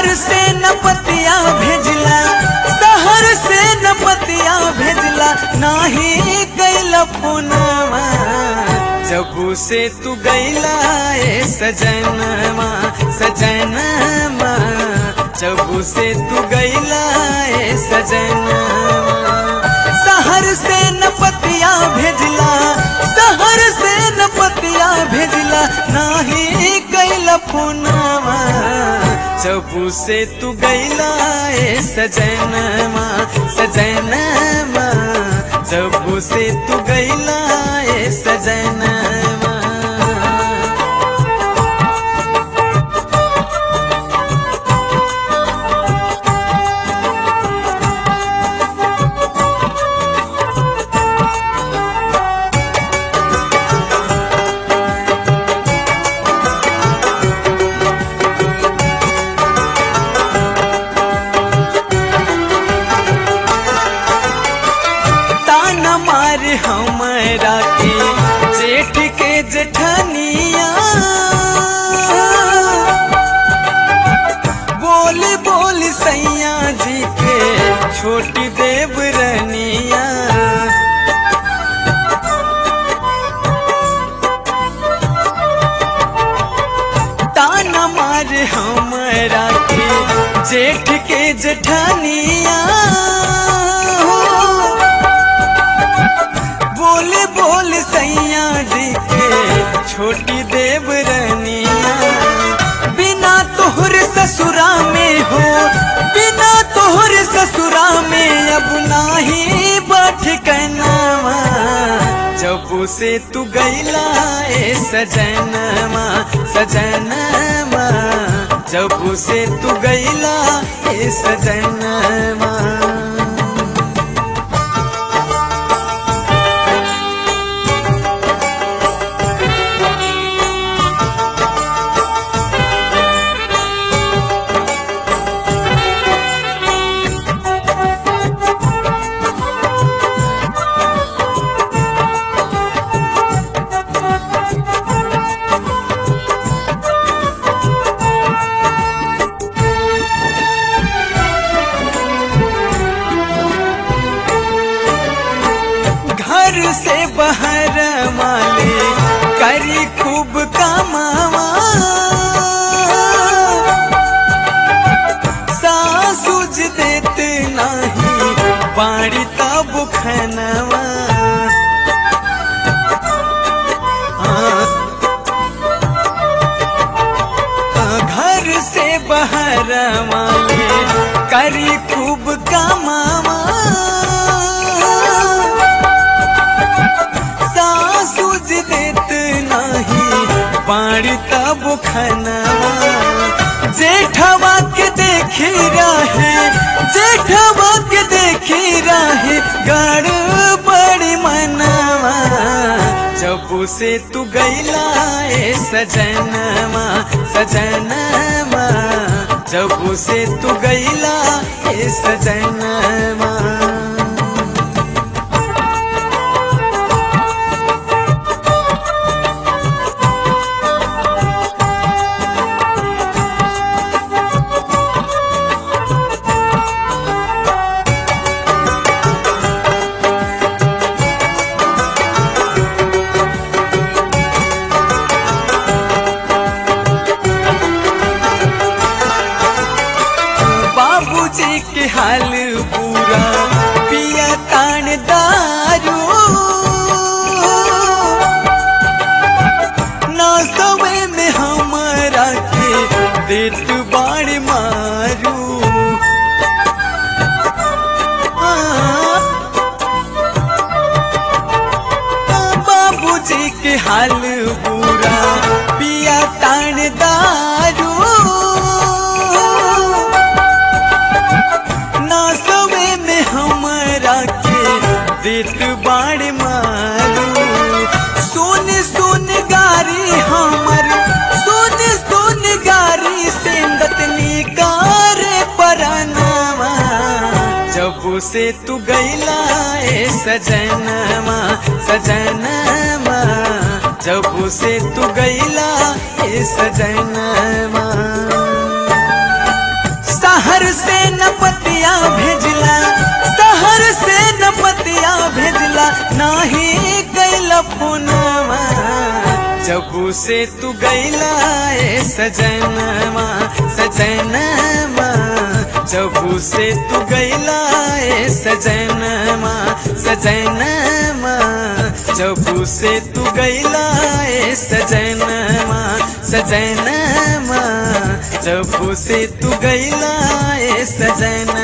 शहर से नपतिया भेजला शहर से नपतिया भेजला नाही कैला फोनवा जबू से तू गैला ए सजनवा सजनवा जबू से तू गैला ए सजनवा शहर से नपतिया भेजला शहर से नपतिया भेजला नाही कैला फोनवा जबू से तू गैला ए सजनवा सजनवा जबू से तू गैला ए सजनवा ताना मार हमरा के जेठ के जेठनिया बोल बोल सैया जी के छोटी देव रनिया ताना मार हमरा के जेठ के जेठनिया बोले बोल सैया जी के छोटी देव रनिया बिना तोहर ससुरा में हो बिना तोहर ससुरा में अब नाही बैठ कनवा जबू से तू गैला ए सजनवा सजनवा जबू से तू गैला ए सजनवा घर से बाहर माले करी खूब कमावा सासुज देत नाही बाड़ी तब खनवा घर से बाहर माले करी खूब कमावा सासुज देत नाही बाड़ी तब खनवा जेठवा के देखी रहे जेठवा के देखी रहे गड़ बड़ी मनवा जबू से तू गैला ए सजनवा सजनवा जबू से तू गैला ए सजनवा बाबूजी के हाल पूरा पिया तान दारू ना सवे में हमारा के देत बाड़ मारू हाँ। बाबूजी के हाल पूरा पिया तान दारू ना सवे में हमरा के देत बाड़ मारू सुन सुन गारी हमर सुन सुन गारी सेंदत निकार परनवा जबू से तू गैला ए सजनवा सजनवा जबू से तू गैला ए सजनवा नाही कैला फोनवा जबू से तू गैला ए सजनवा सजनवा जबू से तू गैला ए सजनवा सजनवा जबू से तू गैला ए सजनवा सजनवा जबू से तू गैला ए सजनवा